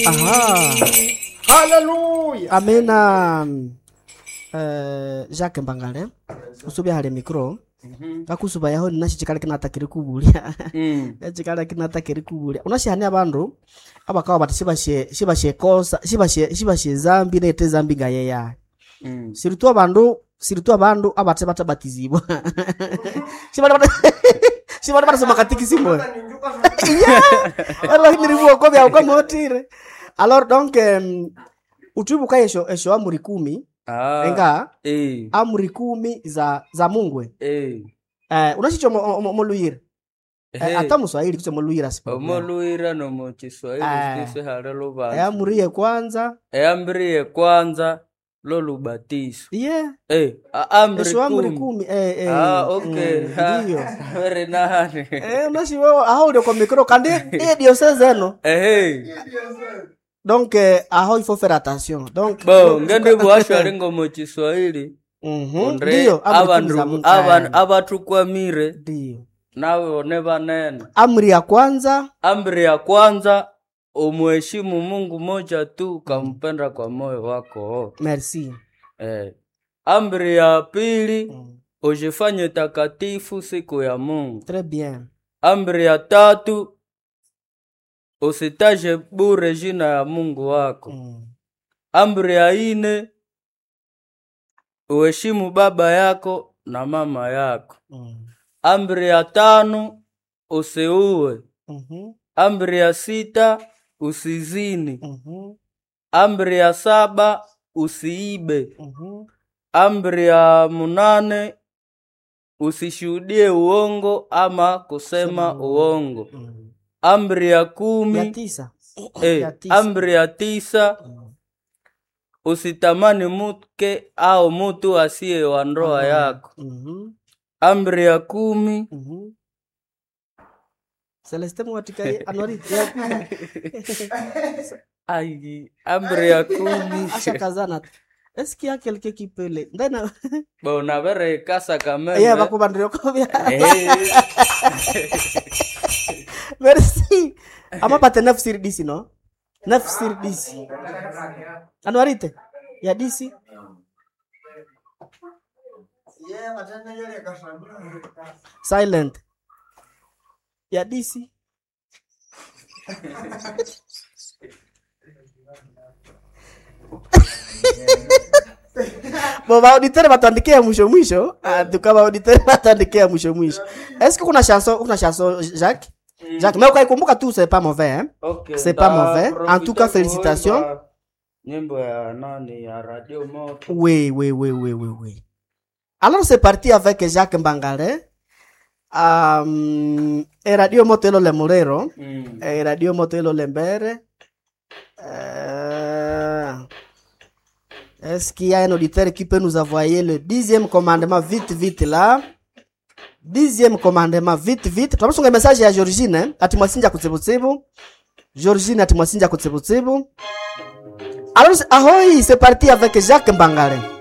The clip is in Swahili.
Aha. haleluya amena uh, jacques mbangale usubya hali mikro kakusuba yaho ninashi chikala kinatakiri kubulya Mm. echikala kinatakiri kubulya unashihania abandu abakawa bati shibashe shibashe kosa shibashe shibashe zambi nete zambi ngayeya Mm. siritu abandu siritu abandu abate batabatizibwa shibali bata shibali batasoma katikisimu alors nilivuoko bya ukamotire alors donc um, utuibuka esho esho amuri kumi Ah. enga Eh. amuri kumi za za mungwe Eh. eh unashicho moluyira Hey. ata muswahili kucho moluyira sipo omoluira nomukiswahili Ah. sisi hali eh lubanza amuri ye kwanza eyambiriye kwanza lolubatiso yeah Eh, a- amri esho amuri kumi. kumi eh eh Ah, okay. mm, Ha, ndiyo very nice. eh unashiwo aho ule kwa mikro kandi eh diocese eno Ehe. donc eh, aho il faut faire attention donc bo ngende bwashwali ngo mukiswahili mhm ondre ndiyo amuri kumi za abandu Mungu. aban- Eh, abatukwamire ndiyo nawe one banene amri ya kwanza amri ya kwanza umuheshimu mungu moja tu ukampenda kwa moyo wako wote merci eh. amri ya pili mm. ujifanye takatifu siku ya mungu très bien amri ya tatu usitaje bure jina ya mungu wako mm. amri ya ine uheshimu baba yako na mama yako Mm. amri ya tano usiue Mhm. amri ya sita usizini Mhm. amri ya saba usiibe Mhm. amri ya munane usishuhudie uongo ama kusema Sema uongo Mm. amri ya ya kumi tisa eh, ya tisa. amri ya tisa Mm. usitamani mke au mutu asiye wa ndoa Mhm. yako Mhm. amri ya kumi Mhm. celeste mwatikaye anwari ya- ai amri ya kumi asha kazana est-ce qu'il y a quelqu'un qui peut le ndena bona vere kasa kameme yeah bakubandira kobya Eh, merci ama pate 9 sur 10 no 9 sur 10 anwarite ya 10 silent ya 10 bo baauditere batuandikia mwisho mwisho Ah, tuka baauditere batuandikia mwisho mwisho est-ce que kuna chanson kuna chanson Jacques Jacques mais ukaikumbuka tu c'est pas mauvais hein okay, C'est pas nda mauvais. En tout cas, profite félicitations. kuimba nyimbo ya nani ya radio moto Oui, oui, oui, oui, oui, oui. Alors c'est parti avec Jacques Mbangale. Um, e radio moto elo le Morero. mm. E radio moto elo le Mbere. Euh, Est-ce qu'il y a un auditeur qui peut nous envoyer le dixième commandement vite, vite là? Dixième commandement vite, vite. Tunamusonga message ya Georgine, eh? ati mwasinja kutsibutsibu. Georgine ati mwasinja kutsibutsibu. Alors, ahoy, c'est parti avec Jacques Mbangale.